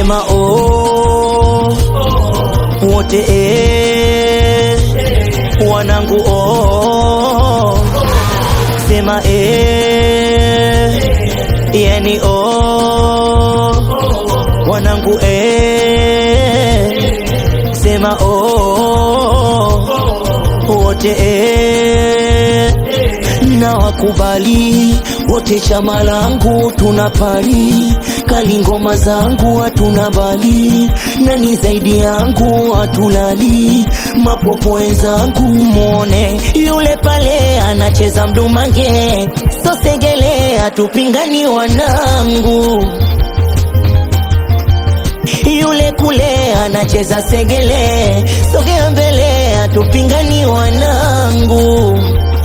sema oh, wote eh, wanangu oh, sema eh, yani oh, wanangu eh, sema oh, wote eh, na wakubali wote, chama langu tunapali kali, ngoma zangu hatuna bali, nani zaidi yangu hatulali, mapopo wenzangu mwone yule pale anacheza mdumange, sosegele hatupingani wanangu yule kule anacheza segele, sogea mbele, hatupingani wanangu.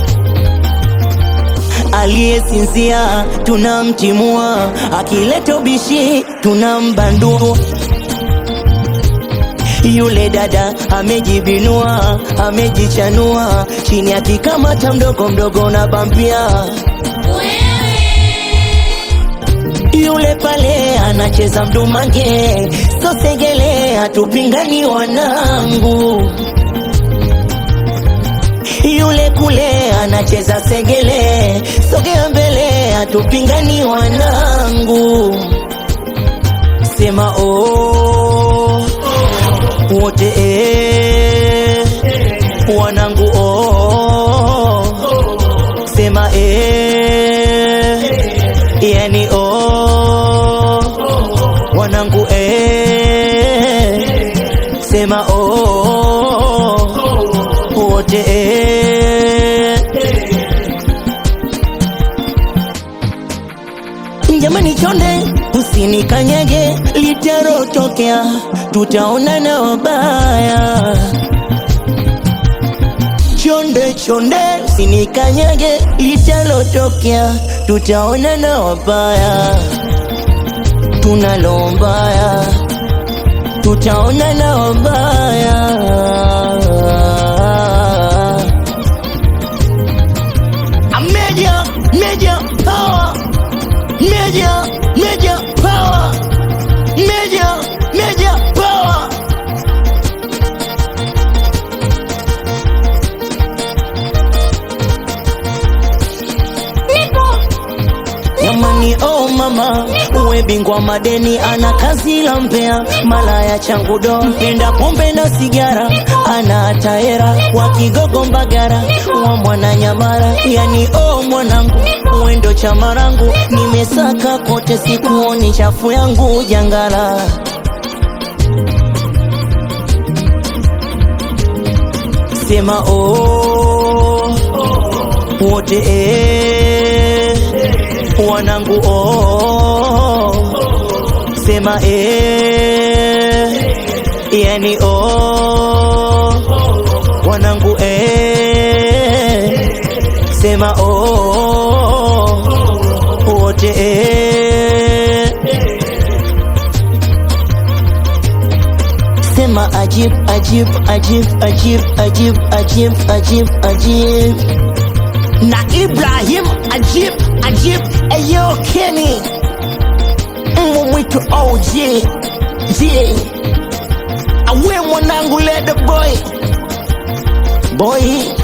Aliyesinzia tunamtimua, akileta ubishi tunambandua. Yule dada amejibinua, amejichanua, chini akikamata mdogo mdogo na bambia yule pale anacheza mdumange, sosegele, hatupingani wanangu. Yule kule anacheza segele, sogea mbele, hatupingani wanangu. Sema oh, wote eh, wanangu oh, sema eh, yani oh, wanangu eh, sema oh, wote eh. Jamani chonde, usinikanyage, litarotokea, tutaonana wabaya. Chonde chonde, usinikanyage, litalotokea, tutaonana wabaya. Tunalombaya, tutaonana wabaya. Meja, meja power, meja, meja power, meja, meja power. Jamani, oh mama, uwe bingwa madeni, ana kazi la mpea, malaya changu do, mpenda pombe na sigara, ana taera wa Kigogo Mbagara, wa mwana Nyamara, yani oh mwanangu, uendo chama rangu, nimesaka kote, sikuoni chafu yangu jangala. Sema oh, wote eh, wanangu oh, sema eh, yani oh, wanangu eh, sema oh, wote eh, sema ajib ajib ajib ajib ajib ajib ajib ajib na Ibrahim Ajib Ajib Eyo Kenny Mbwa mwitu OG J Awe mwanangu lede boy Boy